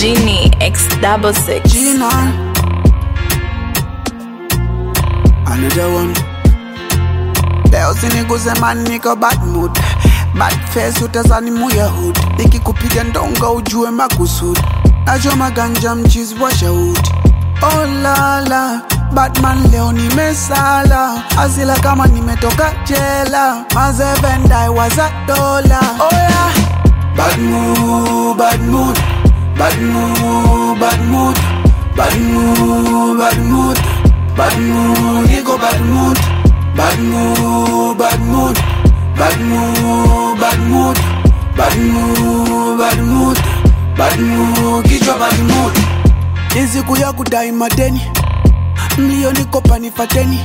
Genie X double six. Gina. Another one. Leo siniguze man niko bad mood Bad face utazani muya hood Nikikupiga ndonga ujue makusudi Nachoma ganja mchizi wa shahudi Oh la la Batman leo nimesala Asila kama nimetoka jela Mazevendai waza dola Oh yeah Bad mood, bad mood Bad mood, bad mood Bad mood, bad mood Bad mood, niko bad mood Bad mood, bad mood Bad mood, bad mood Bad mood, bad mood Bad mood, kichwa bad mood Ni siku ya kudai madeni Milioni kopa nifateni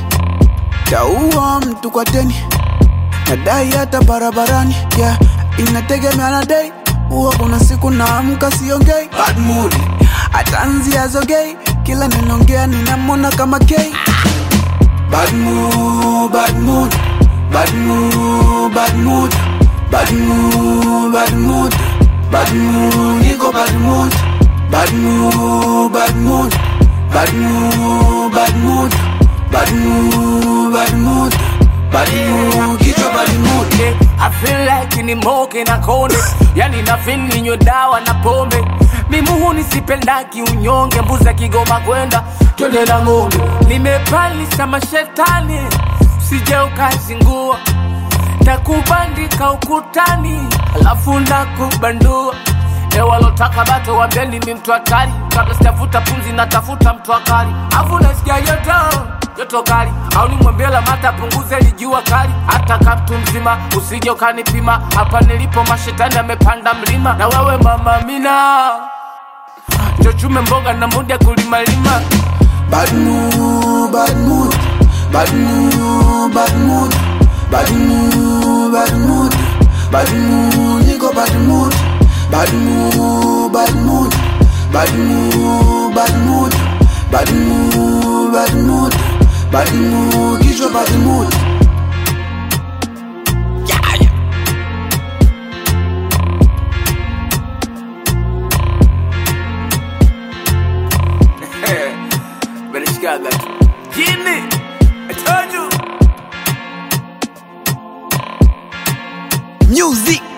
Taua mtu kwa deni Nadai hata barabarani yeah. Inategemea na day Huwa kuna siku naamka siongei Bad mood Atanzia zogei Kila ninaongea ninamwona kama gay Bad mood, bad mood Bad mood, bad mood Bad mood, bad mood Bad mood, niko bad mood Bad mood, bad mood Bad mood, bad mood Bad mood, bad mood Bad mood, kichwa bad mood Yeah, I feel like ni moke na kone yani na feel ninywe dawa na pombe mimuhu nisipendaki unyonge mbuza kigoma kwenda twende na ng'ombe nimepalisa mashetani sije ukazingua takubandika ukutani alafu nakubandua ewalotaka bato wambeni mi mtu hatari kabla sitafuta pumzi natafuta mtu akali afu nasikia joto joto kali au nimwambie lamata punguze lijua kali hata kaptu mzima usije ukanipima hapa nilipo mashetani amepanda mlima na wewe mama mina chochume mboga na muda kulimalima Bad mood, bad mood, bad mood, bad mood, bad mood, bad mood, bad mood, niko bad mood, bad mood, bad mood, bad mood, bad mood, bad mood, bad mood, bad mood, kichwa bad mood. Bereshikaga tu jini I told you Music.